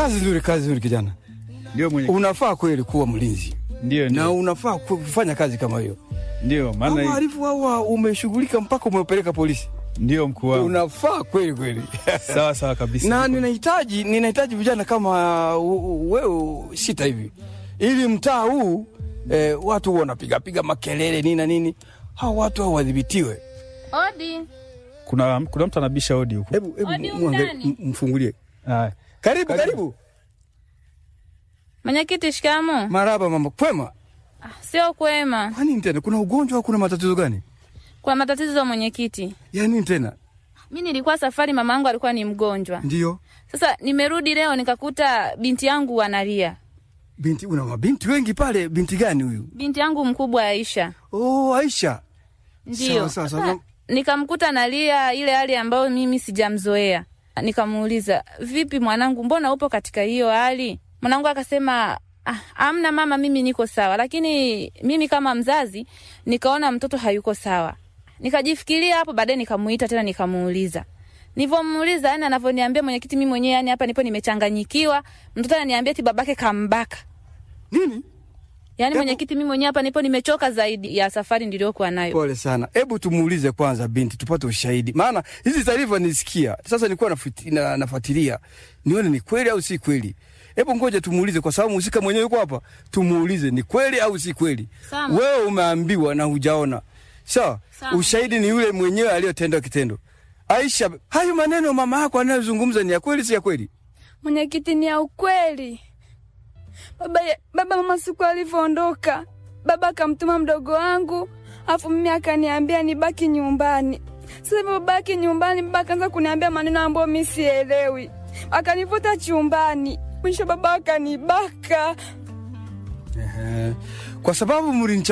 Kazi nzuri, kazi nzuri kijana. Ndio mwenye Unafaa kweli kuwa mlinzi ndio na ndio unafaa ku- kufanya kazi kama hiyo. ndio maana Maana hii- wahalifu hawa umeshughulika mpaka umepeleka polisi. ndio mkuu wangu. Unafaa kweli kweli. Sawa sawa kabisa. na ninahitaji ninahitaji vijana kama u- u- wewe sita hivi, ili mtaa huu eh, watu wanapiga piga makelele nini na nini, hao watu hao wadhibitiwe. Odi. kuna kuna mtu anabisha hodi huko. Hebu hebu Odi muangalie, undani. m- mfungulie. Haya. Karibu karibu. Mwenyekiti, shikamo. Maraba mama, kwema? Sio kwema, Kwa nini tena? Kuna ugonjwa au kuna matatizo gani? kwa matatizo mwenyekiti. Ya nini tena? Mi nilikuwa safari, mama yangu alikuwa ni mgonjwa. Ndio Sasa nimerudi leo nikakuta binti yangu analia. binti, una mabinti wengi pale. Binti gani huyu? Binti yangu mkubwa Aisha, Oh, Aisha. ndio. Sawa, sawa, sawa. Sasa nikamkuta analia ile hali ambayo mimi sijamzoea. Nikamuuliza, vipi mwanangu, mbona upo katika hiyo hali? Mwanangu akasema ah, amna mama, mimi niko sawa, lakini mimi kama mzazi nikaona mtoto hayuko sawa. Nikajifikiria hapo, baadaye nikamuita tena nikamuuliza. Nilivyomuuliza, yani anavyoniambia mwenyekiti, mimi mwenyewe yani hapa nipo nimechanganyikiwa. Mtoto ananiambia eti babake kambaka. Nini? Yaani Hebu- mwenyekiti, mimi mwenyewe hapa nipo nimechoka zaidi ya safari niliyokuwa nayo. Pole sana. Hebu tumuulize kwanza binti tupate ushahidi, maana hizi taarifa nisikia sasa, nilikuwa nafuti- na- nafuatilia nione ni kweli au si kweli. Hebu ngoja tumuulize, kwa sababu mhusika mwenyewe yuko hapa. Tumuulize ni kweli au si kweli. Sawa. Wewe umeambiwa na hujaona, sawa? Sawa. Ushahidi ni yule mwenyewe aliyotenda kitendo. Aisha, hayo maneno mama yako anayozungumza ni ya kweli, si ya kweli? Mwenyekiti, ni ya ukweli. Baba, baba mama siku alivyoondoka, baba akamtuma mdogo wangu, afu mimi akaniambia nibaki nyumbani. Sasa hivyo babaki nyumbani, baba akaanza kuniambia maneno ambayo mimi sielewi, akanivuta chumbani, mwisho baba akanibaka. Ehe. Kwa sababu mlincha